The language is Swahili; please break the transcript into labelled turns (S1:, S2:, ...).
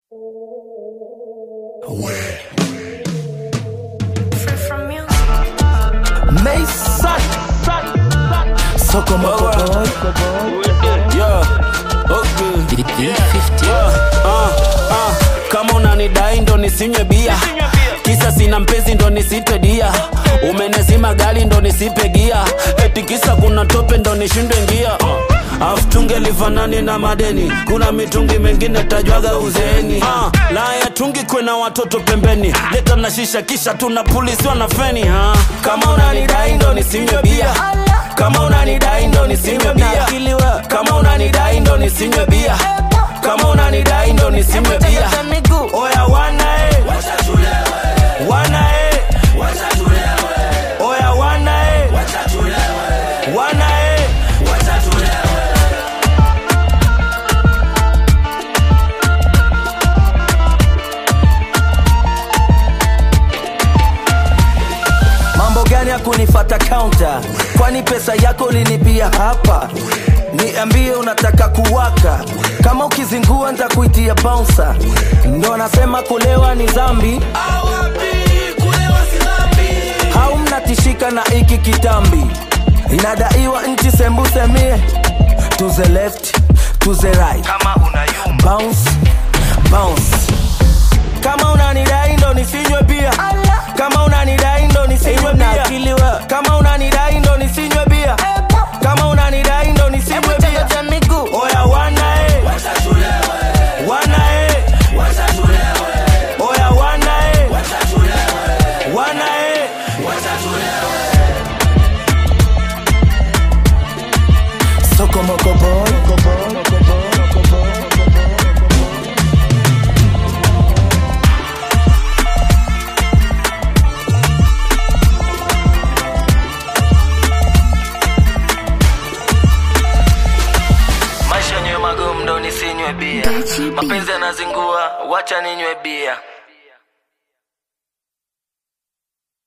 S1: Free from music.
S2: Mason Soko Moko Boy
S3: Yeah, okay. Yeah, uh, uh. Kama unanidai ndo nisinywe bia kisa sina mpenzi ndo nisite dia umenezima gari ndo nisipe gia eti kisa kuna tope ndo nishinde ngia uh. afu tungelifanani na madeni kuna mitungi mengine tajwaga uzeeni uh. la ya tungi kwena watoto pembeni leta na shisha kisha tunapulisiwa na feni uh. kama unanidai ndo nisinywe bia kama unanidai ndo nisinywe bia kama unanidai ndo nisinywe bia kama unanidai ndo nisinywe bia oya wana e wana e oya wana e wana e
S2: Mambo gani ya kunifata counter Kwani pesa yako linipia hapa Niambie unataka kuwaka Kama ukizingua nitakuitia bouncer Ndo anasema kulewa ni zambi Hau mnatishika na iki kitambi Inadaiwa nchi sembusemie To the left, to the right
S4: kama unayumba
S2: bounce bounce kama unanidai ndo nisinywe bia kama unanidai ndo nisinywe bia kama unanidai ndo nisinywe bia kama unanidai ndo nisinywe bia oya wana e wana e oya wana e wana e Soko Moko Boy
S4: maisha nywe magumu ndo nisinywe bia
S1: Gachi B.
S4: mapenzi yanazingua wacha ninywe bia